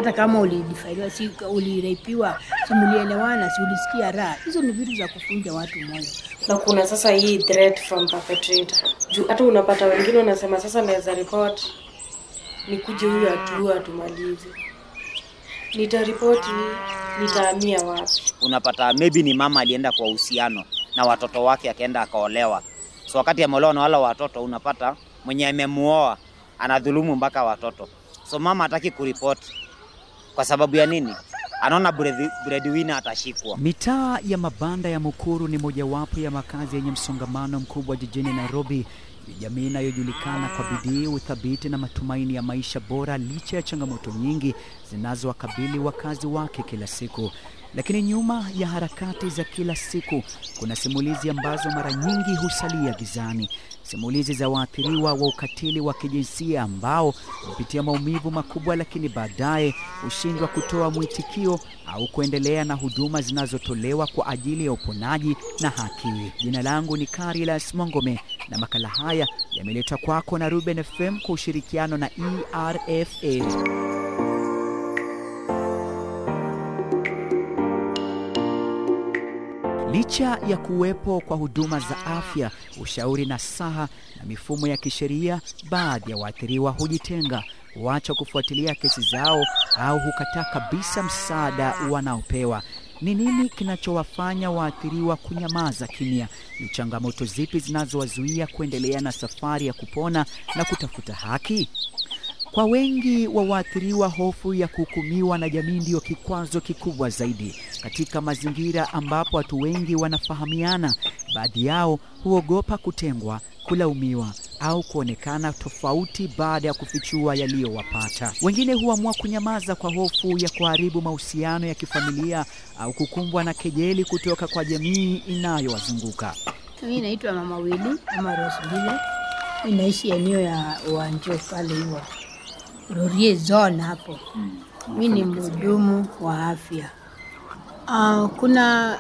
hata kama ulidifailiwa, si ulirepiwa, si mlielewana, si ulisikia raha. Hizo ni vitu za kufunja watu moyo. na kuna sasa hii threat from perpetrator juu hata unapata wengine wanasema sasa naweza report nikuje huyu atuue atumalize nitaripoti nitahamia wapi unapata maybe ni mama alienda kwa uhusiano na watoto wake akaenda akaolewa. So wakati ameolewa na wale watoto, unapata mwenye amemuoa anadhulumu mpaka watoto. So mama hataki kuripoti kwa sababu ya nini? Anaona breadwi- breadwinner atashikwa. Mitaa ya mabanda ya Mukuru ni mojawapo ya makazi yenye msongamano mkubwa jijini Nairobi. Ni jamii inayojulikana kwa bidii, uthabiti na matumaini ya maisha bora licha ya changamoto nyingi zinazowakabili wakazi wake kila siku. Lakini nyuma ya harakati za kila siku kuna simulizi ambazo mara nyingi husalia gizani, simulizi za waathiriwa wa ukatili wa kijinsia ambao hupitia maumivu makubwa, lakini baadaye hushindwa kutoa mwitikio au kuendelea na huduma zinazotolewa kwa ajili ya uponaji na haki. Jina langu ni Carilas Mongome na makala haya yameletwa kwako na Ruben FM kwa ushirikiano na ERFA. Licha ya kuwepo kwa huduma za afya, ushauri na saha na mifumo ya kisheria, baadhi ya waathiriwa hujitenga, huacha kufuatilia kesi zao au hukataa kabisa msaada wanaopewa. Ni nini kinachowafanya waathiriwa kunyamaza kimya? Ni changamoto zipi zinazowazuia kuendelea na safari ya kupona na kutafuta haki? Kwa wengi wa waathiriwa, hofu ya kuhukumiwa na jamii ndiyo kikwazo kikubwa zaidi. Katika mazingira ambapo watu wengi wanafahamiana, baadhi yao huogopa kutengwa, kulaumiwa au kuonekana tofauti baada ya kufichua yaliyowapata. Wengine huamua kunyamaza kwa hofu ya kuharibu mahusiano ya kifamilia au kukumbwa na kejeli kutoka kwa jamii inayowazunguka. Mimi naitwa Mama Wili ama Rosbile. Mimi naishi eneo ya Wanjo pale hiyo Rorie zone hapo. Mimi ni mhudumu wa afya. Uh, kuna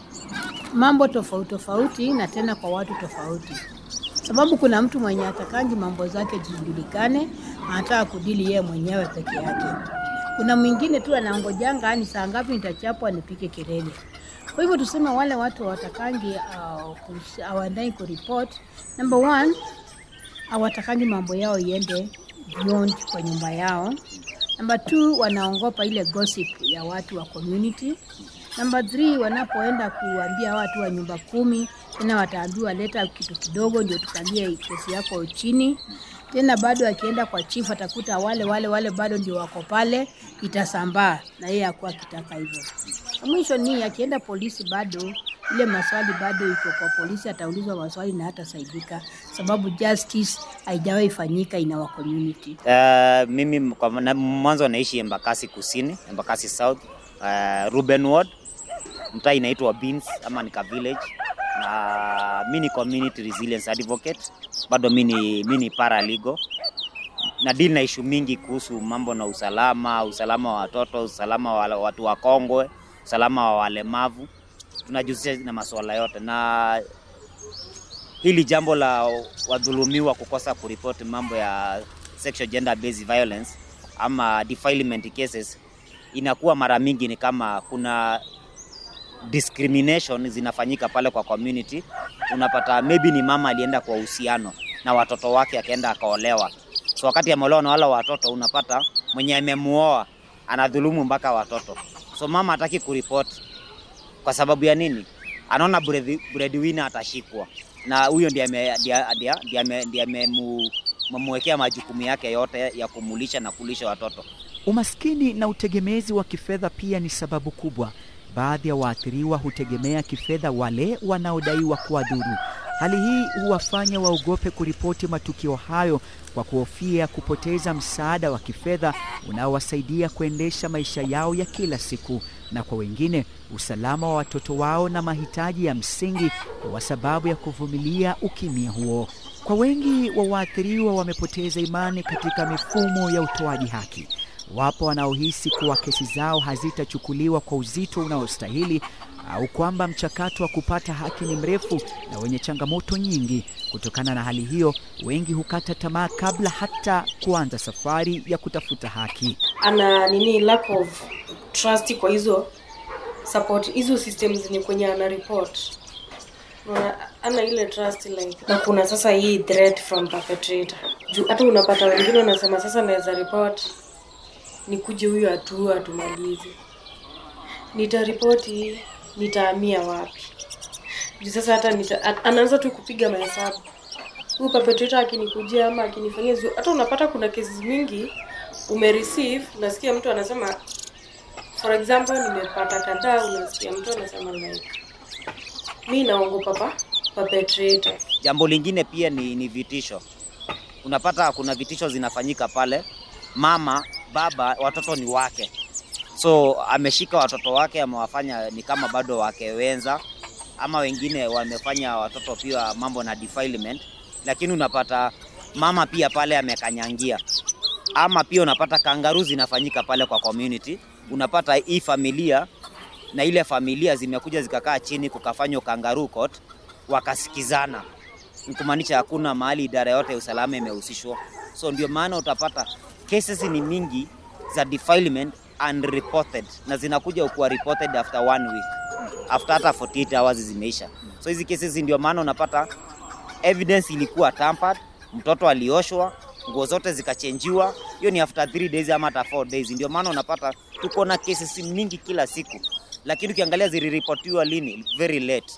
mambo tofauti tofauti na tena kwa watu tofauti, sababu kuna mtu mwenye atakangi mambo zake zijulikane, anataka kudili yeye mwenyewe peke yake. Kuna mwingine tu anangojanga ni saa ngapi nitachapwa nipike kelele. Kwa hivyo tuseme wale watu hawatakangi uh, kus- hawaendai kuripot. Number one, hawatakangi mambo yao iende beyond kwa nyumba yao. Number two, wanaongopa ile gossip ya watu wa community. Number three, wanapoenda kuambia watu wa nyumba kumi, tena wataambiwa leta kitu kidogo ndio tukalie kesi yako chini. Tena bado akienda kwa chief atakuta wale wale wale bado ndio wako pale, itasambaa na yeye akuwa akitaka hivyo. Na Mwisho ni akienda polisi, bado ile maswali bado iko kwa polisi, ataulizwa maswali na hatasaidika, sababu justice haijawahi fanyika in our community. Uh, mimi kwa na- mwanzo naishi Embakasi Kusini, Embakasi South, uh, Ruben Ward, mtaa inaitwa Beans ama nika village, na mi ni community resilience advocate, bado mi ni mi ni paralegal na deal na ishu mingi kuhusu mambo na usalama, usalama wa watoto, usalama wa watu wakongwe, usalama wa walemavu. Tunajihusisha na masuala yote, na hili jambo la wadhulumiwa kukosa kuripoti mambo ya sexual gender based violence ama defilement cases inakuwa mara mingi ni kama kuna discrimination zinafanyika pale kwa community. Unapata maybe ni mama alienda kwa uhusiano na watoto wake akaenda akaolewa, so wakati ameolewa na wale watoto, unapata mwenye amemuoa anadhulumu mpaka watoto, so mama hataki kuripoti kwa sababu ya nini? Anaona breadwi- breadwinner atashikwa na huyo ndiye ame- ndiye- ndiye- ndiye ame- ndiye amemu- amemwekea majukumu yake yote ya kumulisha na kulisha watoto. Umaskini na utegemezi wa kifedha pia ni sababu kubwa. Baadhi ya waathiriwa hutegemea kifedha wale wanaodaiwa kuwadhuru. Hali hii huwafanya waogope kuripoti matukio hayo kwa kuhofia kupoteza msaada wa kifedha unaowasaidia kuendesha maisha yao ya kila siku, na kwa wengine usalama wa watoto wao na mahitaji ya msingi kwa sababu ya kuvumilia ukimya huo. Kwa wengi wa waathiriwa wamepoteza imani katika mifumo ya utoaji haki. Wapo wanaohisi kuwa kesi zao hazitachukuliwa kwa uzito unaostahili au kwamba mchakato wa kupata haki ni mrefu na wenye changamoto nyingi. Kutokana na hali hiyo, wengi hukata tamaa kabla hata kuanza safari ya kutafuta haki. ana nini lack of trust kwa hizo support hizo systems zenye kwenye ana report Unaona, ana ile trust like na kuna sasa hii threat from perpetrator juu hata unapata wengine wanasema sasa naweza report nikuje huyu atu atumalize nitaripoti nitahamia wapi juu sasa hata nita, a- anaanza tu kupiga mahesabu huyu perpetrator akinikujia ama akinifanyia zu hata unapata kuna cases mingi umereceive nasikia mtu anasema for example nimepata kadhaa unasikia mtu anasema like mi naogopa pa perpetrator Jambo lingine pia ni, ni vitisho. Unapata kuna vitisho zinafanyika pale, mama baba, watoto ni wake, so ameshika watoto wake, amewafanya ni kama bado wake wenza, ama wengine wamefanya watoto pia mambo na defilement, lakini unapata mama pia pale amekanyangia, ama pia unapata kangaru zinafanyika pale kwa community. Unapata hii familia na ile familia zimekuja zikakaa chini kukafanywa kangaroo court, wakasikizana ni kumaanisha hakuna mahali idara yote ya usalama imehusishwa. So ndio maana utapata cases ni mingi za defilement unreported na zinakuja kuwa reported after one week, after hata 48 hours zimeisha. So hizi cases ndio maana unapata evidence ilikuwa tampered, mtoto alioshwa, nguo zote zikachenjiwa. Hiyo ni after 3 days ama hata 4 days. Ndio maana unapata tuko na cases mingi kila siku, lakini ukiangalia ziliripotiwa lini, very late.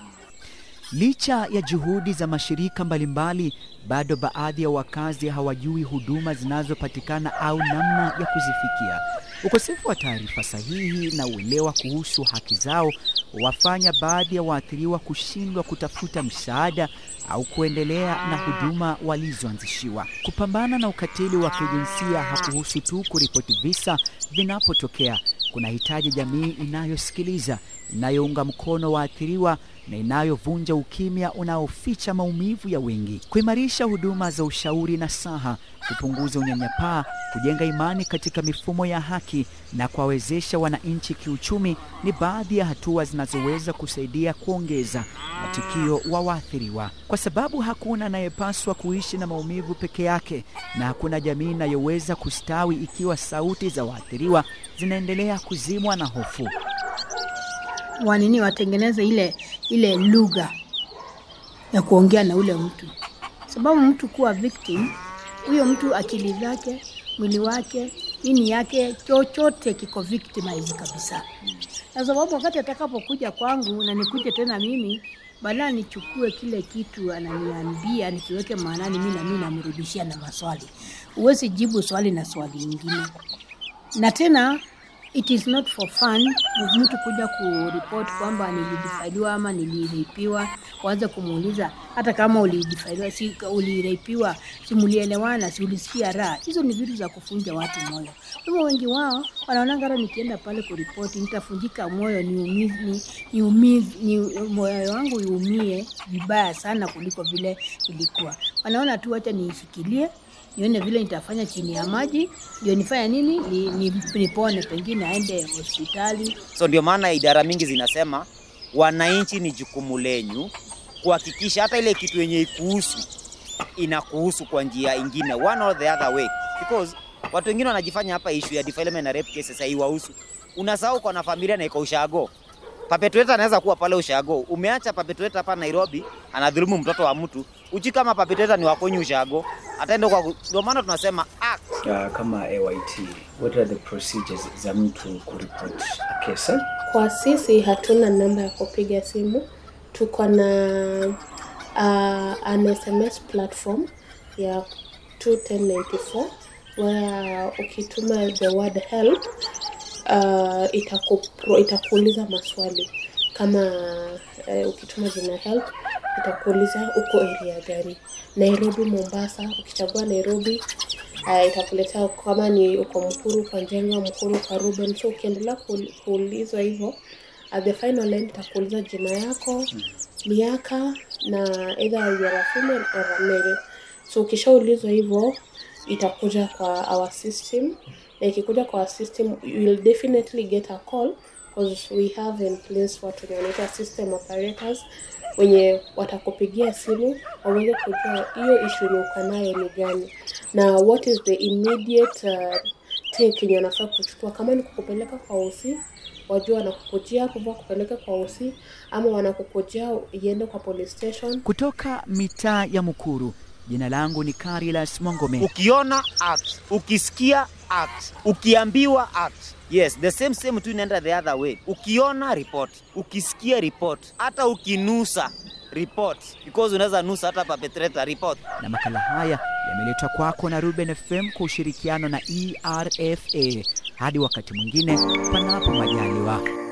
Licha ya juhudi za mashirika mbalimbali, bado baadhi ya wakazi hawajui huduma zinazopatikana au namna ya kuzifikia. Ukosefu wa taarifa sahihi na uelewa kuhusu haki zao wafanya baadhi ya waathiriwa kushindwa kutafuta msaada au kuendelea na huduma walizoanzishiwa. Kupambana na ukatili wa kijinsia hakuhusu tu kuripoti visa vinapotokea. Kunahitaji jamii inayosikiliza, inayounga mkono waathiriwa na inayovunja ukimya unaoficha maumivu ya wengi. Kuimarisha huduma za ushauri na saha, kupunguza unyanyapaa, kujenga imani katika mifumo ya haki na kuwawezesha wananchi kiuchumi ni baadhi ya hatua zinazoweza kusaidia kuongeza matukio wa waathiriwa, kwa sababu hakuna anayepaswa kuishi na maumivu peke yake, na hakuna jamii inayoweza kustawi ikiwa sauti za waathiriwa zinaendelea kuzimwa na hofu. wanini watengeneze ile ile lugha ya kuongea na ule mtu, sababu mtu kuwa victim, huyo mtu akili zake, mwili wake, nini yake, chochote kiko victimize kabisa, na sababu wakati atakapokuja kwangu na nikuje tena mimi badala nichukue kile kitu ananiambia nikiweke maanani, mi nami namrudishia na maswali. Huwezi jibu swali na swali ingine, na tena it is not for fun mtu kuja kuripoti kwamba nilidifailiwa ama niliripiwa, waanze kumuuliza hata kama ulidifailiwa, si uliripiwa, si mulielewana, si ulisikia raha. Hizo ni vitu za kufunja watu moyo. Kwa hivyo wengi wao wanaonanga hata nikienda pale kuripoti nitafunjika moyo, niumize, ni, niumize, ni, moyo wangu iumie vibaya sana kuliko vile ilikuwa. Wanaona tu wacha niishikilie nione vile nitafanya chini ya maji, ndio nifanya nini, ni, ni, nipone, pengine aende hospitali. So ndio maana idara mingi zinasema wananchi, ni jukumu lenyu kuhakikisha hata ile kitu yenye ikuhusu inakuhusu kwa njia ingine, one or the other way, because watu wengine wanajifanya hapa issue ya defilement na rape cases haiwahusu. Unasahau kwa na familia na iko ushago. Perpetrator anaweza kuwa pale ushago, umeacha perpetrator hapa Nairobi anadhulumu mtoto wa mtu, uchi kama perpetrator ni wakonyi ushago, ataenda kwa. Ndio maana tunasema act uh, kama AYT, what are the procedures za mtu kuripoti a case? eh? Kwa sisi hatuna namba ya kupiga simu, tuko na uh, an SMS platform ya 21094 where ukituma the word help uh, itakupro, itakuuliza maswali kama uh, ukituma jina help itakuuliza uko area gani, Nairobi, Mombasa. Ukichagua Nairobi uh, itakuletea kama ni uko Mkuru kwa Njenga, Mkuru kwa Ruben. So ukiendelea kuul- kuulizwa hivyo, at the final end itakuuliza jina yako, miaka na either you are a female or a male. So ukishaulizwa hivyo itakuja kwa our system na ikikuja kwa our system you will definitely get a call because we have in place watu wenye wanaitwa system operators wenye watakupigia simu waweze kujua hiyo issue yenye uko nayo ni gani na what is the immediate uh, take yenye wanafaa kuchukua kama ni kukupeleka kwa usi wajua wanakukujia kuva kupeleka kwa usi ama wanakukujia iende kwa police station Kutoka mitaa ya Mukuru, jina langu ni Carilas Mwangome. ukiona act ukisikia act ukiambiwa act yes the same same tu inaenda the other way ukiona report ukisikia report hata ukinusa report because unaweza nusa hata perpetrator report na makala haya yameletwa kwako na Ruben FM kwa ushirikiano na ERFA. Hadi wakati mwingine, panapo majaliwa.